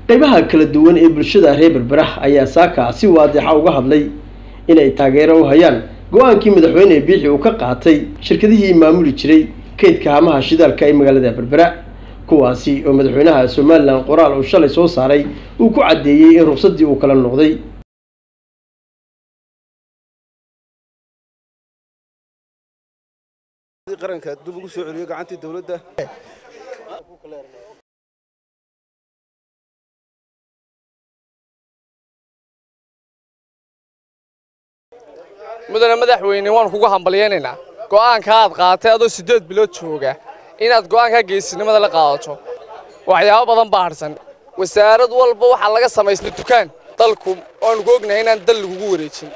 qaybaha kala duwan ee bulshada reer berbera ayaa saaka si waadixa uga hadlay inay taageero u hayaan go-aankii madaxweyne biixi uu ka qaatay shirkadihii maamuli jiray kaydka haamaha shidaalka ee magaalada berbera kuwaasi oo madaxweynaha somalilan qoraal uu shalay soo saaray uu ku caddeeyey in ruqsaddii uu kala noqday qaranka dib ugu soo celiyo gacantii dowladda mudane madaxweyne waan kugu hambalyaynaynaa go'aanka aad qaatay adoo siddeed bilood jooga inaad go'aanka geesinimada la qaadato waxyaabo badan baa harsan wasaarad walba waxaa laga samaystay dukaan dalku oanu ku ognahay inaan dal lagugu wareejin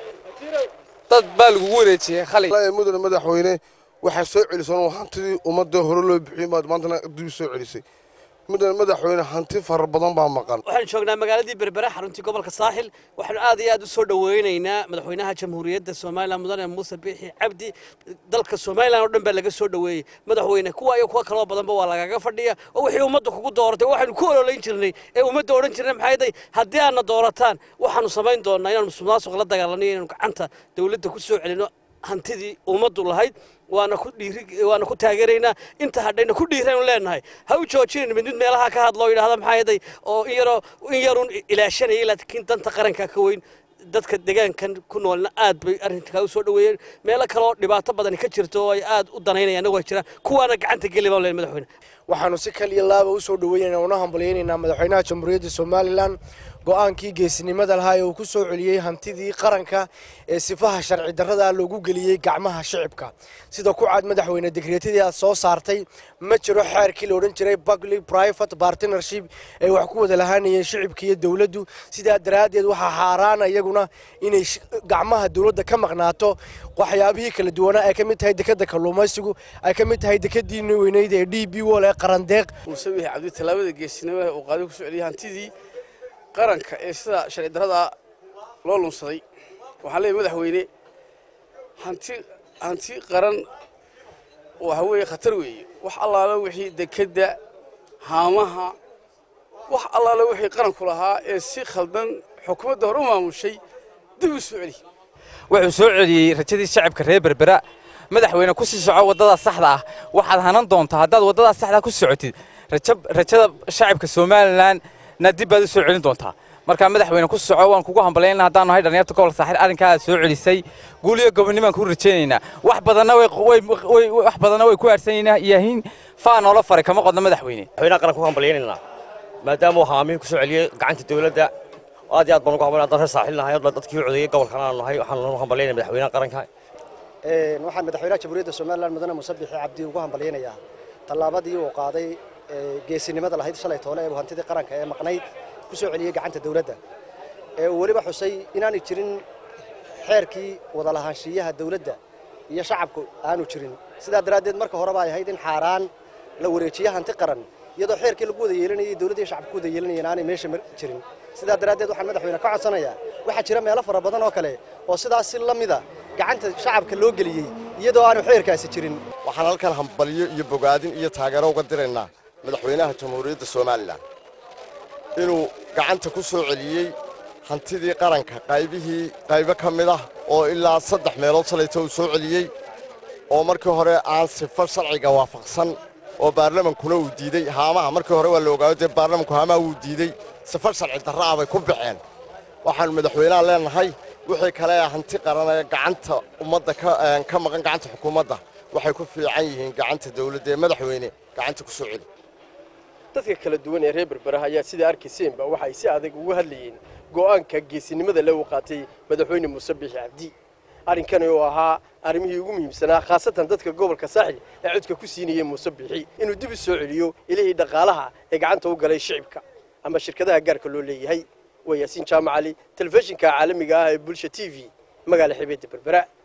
dad baa lagugu wareejiyey khali mudane madaxweyne waxaa soo celisan hantidii ummadda hore loo bixiyey maad maantana dib soo celisay mudane madaxweyne hanti fara badan baa maqan waxaan joognaa magaaladii berbera xaruntii gobolka saaxil waxaanu aad iyo aad u soo dhoweynaynaa madaxweynaha jamhuuriyadda somalilan mudane muuse biixi cabdi dalka somalilan oo dhan baa laga soo dhoweeyey madaxweyne kuwa iyo kuwa kaloo badanba waa lagaga fadhiya oo wixii ummadda kugu dooratay waxaynu ku ololayn jirnay ee ummadda odhan jirnay maxay day haddii aadna doorataan waxaanu samayn doonaa inaanu musuqmaasuq la dagaalano inaanu gacanta dowladda ku soo celino hantidii ummaddu lahayd waana ku dhiiri waana ku taageeraynaa inta hadhayna ku dhiiraynu leenahay ha u joojinin mid mid meelaha ka hadlo yidhaahda maxaa yeday oo in yaroo in yarun ilaashanayay laakiin danta qaranka ka weyn dadka deegaankan ku noolna aad bay arrinkaa u soo dhoweeyeen meelo kaleoo dhibaato badani ka jirto oo ay aad u danaynayaan waa jiraan kuwaana gacanta geli baan leen madaxweyne waxaanu si kaliya laaba u soo dhoweynaynaa una hambalyaynaynaa madaxweynaha jamhuuriyadda somalilan go-aankii geesinimada lahaa ee uu ku soo celiyey hantidii qaranka ee sifaha sharci darrada loogu geliyey gacmaha shicibka sida ku cad madaxweyne dekreetadii aad soo saartay ma jiro xeerkii la odhan jiray public private partnership ay wax ku wada lahaanayeen shicibka iyo dowladdu sidaa daraaddeed waxaa xaaraana iyaguna inay gacmaha dowladda ka maqnaato waxyaabihii kala duwanaa ay ka mid tahay dekadda kalluumaysigu ay ka mid tahay dekadii weyneyd ee d b wol ee qarandeeq muuse biixi cabdi tallaabada geesinimada uu qaaday ku soo celiyey hantidii qaranka ee sida sharci darrada loo lunsaday waxaan leeyahay madaxweyne hanti hanti qaran waxa weeye khatar weeye wax allaala wixii dekedda haamaha wax allaala wixii qaranku lahaa ee si khaldan xukuumadda hore u maamushay dib u soo celi wuxuu soo celiyey rajadii shacabka reer berbera madaxweyne ku sii soco waddada saxda ah waxaad hanan doontaa haddaad waddada saxda ku socotid rajada shacabka somalilan na dib baad u soo celin doontaa markaa madaxweyne ku soco waan kugu hambalyayna haddaanu nahay dhalinyarta gobolka saaxiil arrinkaa aad soo celisay guul iyo gobonnimaan kuu rajaynaynaa wax badanna wax badanna way ku aadhsanaynaa yahiin faa noola faray kama qodno madaxweyne madaxweynaha qaranka ku hambalyaynaynaa maadaama uu haamihi ku soo celiyey gacanta dowladda aad iyo aad baan ugu hambalyan haddaan reer saaxiil nahay dadkii u codeeyey gobolkan aanu nahay waxaanu hambalyaynaya madaxweynaha qaranka waxaan madaxweynaha jamhuuriyadda somalilan mudane muuse biixi cabdi ugu hambalyaynayaa tallaabadii uu qaaday geesinimada lahayd shalay toole ee hantidii qaranka ee maqnayd ku soo celiyey gacanta dowladda ee uu weliba xusay inaanay jirin xeerkii wadalahaanshiyaha dowladda iyo shacabku aanu jirin sidaa daraaddeed marka horeba ay ahayd in xaaraan la wareejiye hanti qaran iyadoo xeerkii lagu wada yeelanayay dowladda iyo shacabku ku wada yeelanayeen aanay meesha jirin sidaa daraaddeed waxaan madaxweyne ka codsanayaa waxaa jira meelo fara badan oo kale oo sidaas si la mida gacanta shacabka loo geliyey iyadoo aanu xeerkaasi jirin waxaan halkan hambalyo iyo bogaadin iyo taageero uga diraynaa madaxweynaha jamhuuriyadda somalilan inuu gacanta ku soo celiyey hantidii qaranka qaybihii qaybo ka mid ah oo ilaa saddex meelood salayta uu soo celiyey oo markii hore aan sifo sharciga waafaqsan oo baarlamankuna uu diidey haamaha markii hore waa la ogaayo dee baarlamanku haamaha wuu diidey sifo sharci darra ah bay ku baxeen waxaannu madaxweynaha leenahay wixii kale ee hanti qaran ee gacanta ummadda ka maqan gacanta xukuumadda waxay ku fiican yihiin gacanta dawladda ee madaxweyne gacanta ku soo celi dadka kala duwan ee reer berberaha ayaa sidaa arkayseenba waxa ay si adag uga hadlayeen go'aanka geesinimada le uu qaatay madaxweyne muuse biixi cabdi arrinkani oo ahaa arrimihii ugu muhiimsanaa khaasatan dadka gobolka saaxil ee codka ku siinayay muuse biixi inuu dib u soo celiyo ilihii dhaqaalaha ee gacanta u galay shicibka ama shirkadaha gaarka loo leeyahay waa yaasiin jaamac cali telefishinka caalamiga ah ee bulsha t v magaala xibeedda berbera